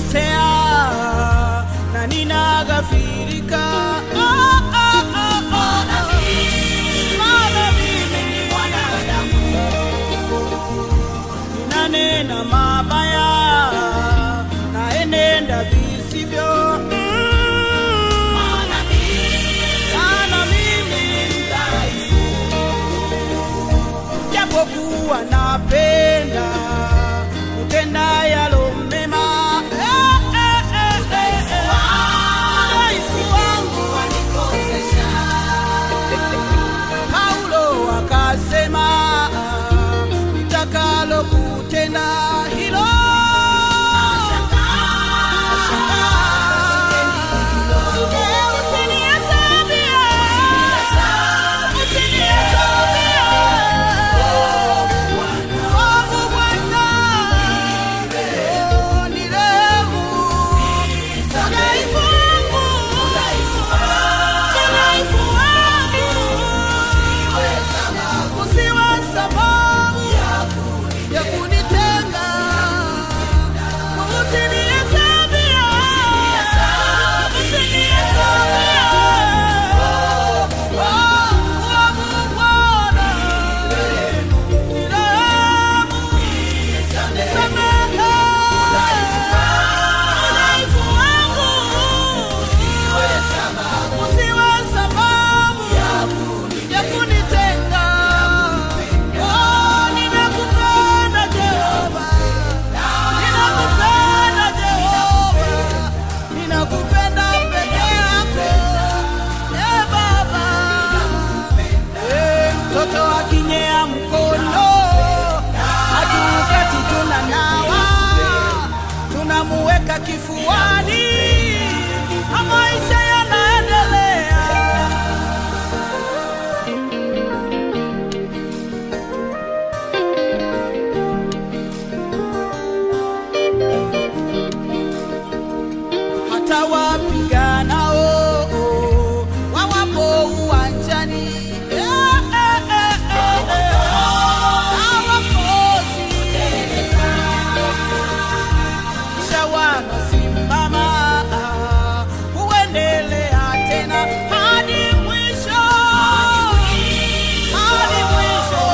nimekosea na ninaghafirika. Ah, ah, ah, ah. Maana mimi ni mwanadamu, ninanena mabaya, naenenda visivyo. Mm. Maana mimi ni dhaifu, japokuwa napenda kutenda yalo mema. Eh, eh, eh, eh, eh. Udhaifu wangu Paulo akasema nitakalo kutenda hilo Eh, usinihesabie. Usinihesabie. Wangu Bwana. Oh, nirehemu. Udhaifu wangu. Udhaifu wangu. Usiwe sababu ya kunitenga. Usinihesabie. Usinihesabie. Oh, wangu Bwana. Nirehemu. Nisamehe. Udhaifu wangu. Usiwe sababu ya kunitenga. Oh, ninakupenda Jehova. Ninakupenda Jehova. Ninakupenda peke yako. Eh, Baba. Eh, mtoto akinyea mkono hatukati tunanawa tunamuweka kifuani na maisha yanaendelea hata wapiganao wawapo uwanjani Eh, eh, eh, eh, eh. hawakosi kisha wanasimama huendelea tena hadi mwisho hadi mwisho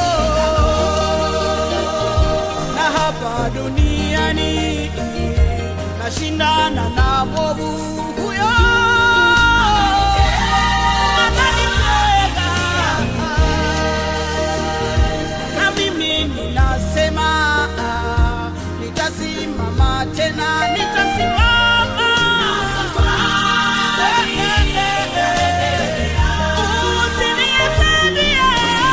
na hapa duniani nashindana na mwovu huyo ananitega na mimi ninasema ah, nitasimama tena nitasimama Eh, eh, eh, eh, eh. Usinihesabie.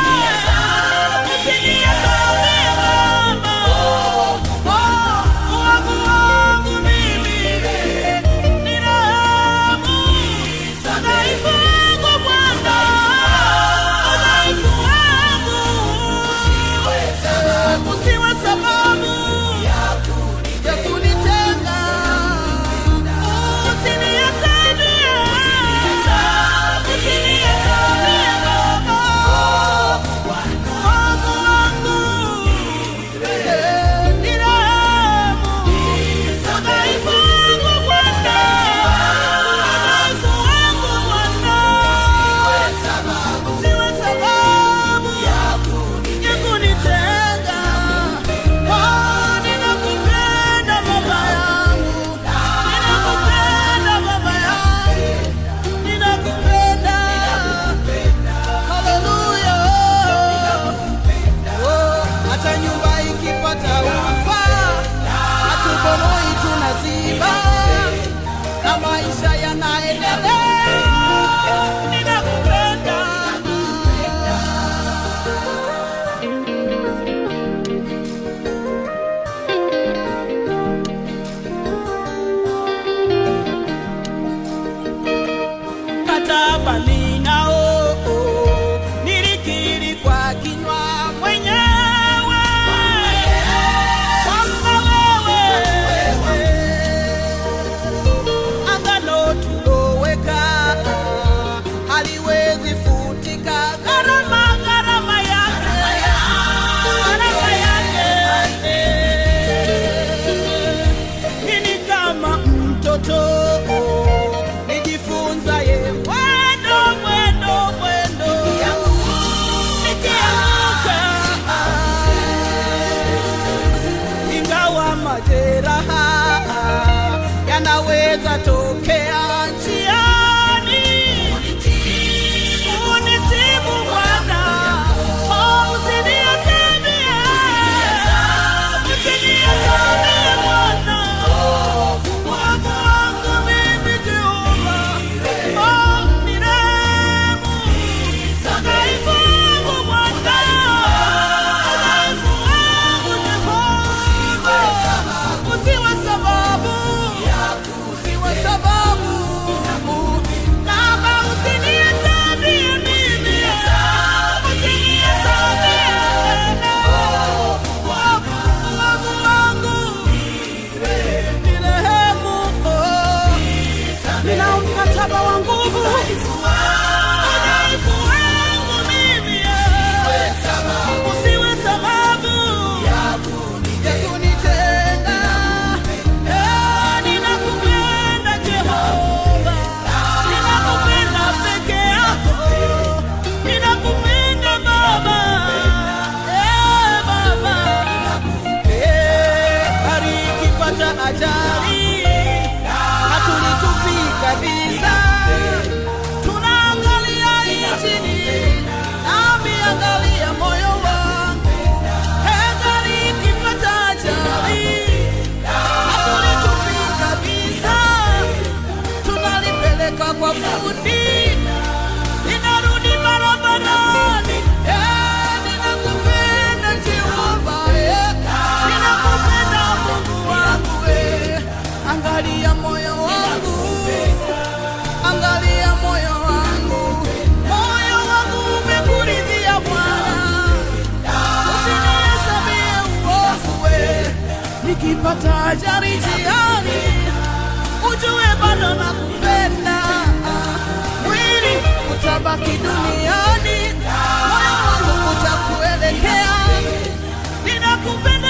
Usinihesabie, Baba. Oh, wangu wangu mimi. Nirehemu. Udhaifu wangu Bwana. Udhaifu wangu. Usiwe sababu ya kunitenga. Usinihesabie. Usinihesabie, Baba. Wangu wangu. Eh, nirehemu. Udhaifu wangu Bwana. Udhaifu wangu Bwana. Usiwe sababu ya kunitenga. Oh, ninakupenda baba yangu. Ninakupenda baba yangu. Ninakupenda. Haleluya. Oh, hata nyumba ikipata ufa, hatubomoi tunaziba, na maisha yanaendelea. Ninakupenda. mkataba ninao nilikiri kwa kinywa mwenyewe kwamba wewe agano majeraha yanaweza tokea njiani. Unitibu Bwana, oh, usinihesabu, usinihesabu Bwana, Mungu wangu mimi Jehova, oh, nirehemu udhaifu wangu Bwana, udhaifu wangu Jehova, usiwe sababu, usiwe sababu, Baba usinihesabie mimi, usinihesabie Mungu wangu, nirehemu, oh. Nina mkataba wa nguvu udhaifu wangu mimi, usiwe sababu ya kunitenda. Eh, ninakupenda Jehova, ninakupenda peke yako, ninakupenda Baba, eh, Baba, eh, gari ikipata ajali hatulitupi kabisa, tunaangalia injini, nami angalia moyo wangu. Eh, gari ikipata ajali, hatulitupi kabisa, tunalipeleka kwa fundi, linarudi barabarani. Eh, ninakupenda Jehova, eh, ninakupenda Mungu wangu, eh, angalia moyo wangu, angalia moyo wangu, moyo wangu umekuridhia Bwana, usinihesabie uovu, we. nikipata ajali njiani, ujue bado nakupenda, mwili utabaki duniani, moyo wangu utakuelekea, ninakupenda